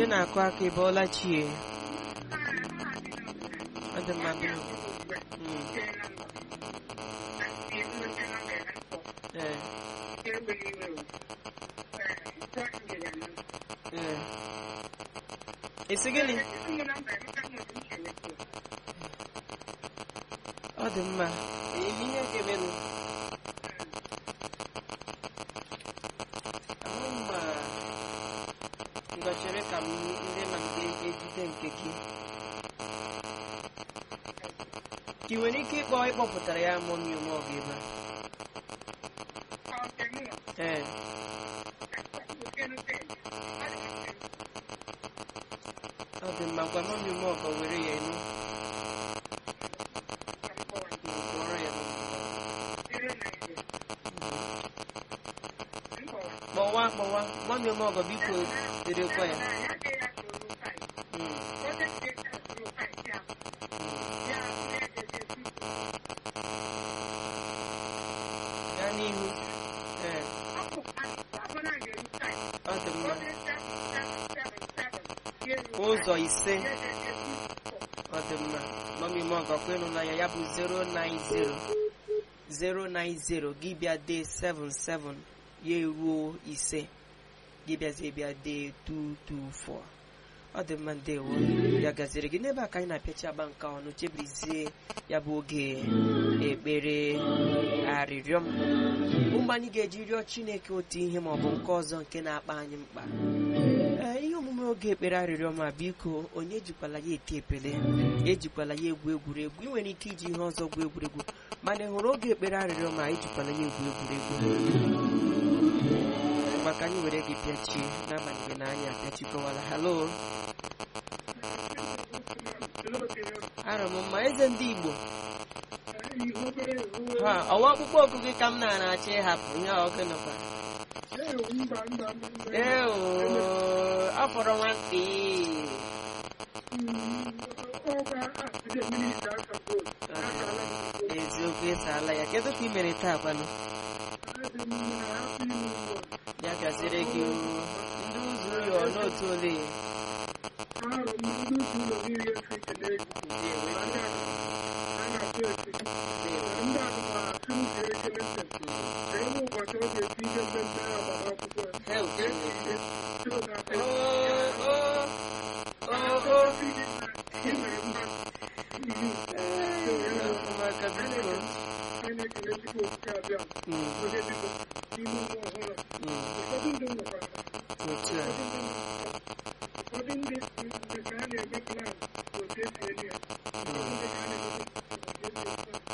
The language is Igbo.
onye na-akụ aka ị bọọla chie ọ dị mma bịa Mm, ee ee esi gịnị ọ dị mma ee ihe ga-emenụ ahụ mma ngọchere ka m ndị ma ndị ejide nke gị ka ị nwere ike ịkpọ ịkpọpụtara ya mụ mmiri nwa ọgụ ebe a ee ọ dị mma gwa mụ mmiri nwa ọgụ were ya enu kpọrọ ya kpọwa kpọwa mami ọmọgọ biko derekwa ya Mm, gaa n'ihu ee ọ dị mma ụzọ ise ọ dị mma mami ọmọgọ kwenụ na ya ya bụ 090 090 gị bịa dee 77 ya eruo ise gị bịazie bịa dee 224 ọ dị mma ndewo ya gaziri gị n'ebe a ka anyị na-apịachi agba nke ọnụ chebirizie ya bụ oge ekpere arịrịọ m bụ mgbe anyị ga-eji rịọ chineke otu ihe ma ọ bụ nke ọzọ nke na-akpa anyị mkpa ee ihe omume oge ekpere arịrịọ ma biko onye ejikwala ya ete epele ejikwala ya egwu egwuregwu ị nwere ike iji ihe ọzọ gwu egwuregwu mana ị hụrụ oge ekpere arịrịọ ma ejikwala ya egwu egwuregwu maka anyị were gị pịachie n'agbanyeghị na anyị apịachikọwala halo arọ m mma eze ndị igbo ha ọwa ọkpụkpọ oku gị ka m na-ara achọ ịhapụ ihe ọgụ nọkwa ee oo, afọrọ nwantị eziokwu ịsaala ya kedu ka ị mere taa kwanụ ya gaziri gị oo. ndị ụzọ ụlọ n'otu ole Hell, Chineke. Oo, oo, oo, oo. Ee, ụmụaka biko. Mm, mm, otu a. ụfọdụ ndị nke a na-eme plan otu esi eli ya ụfọdụ ndị ka a na-eme otu esi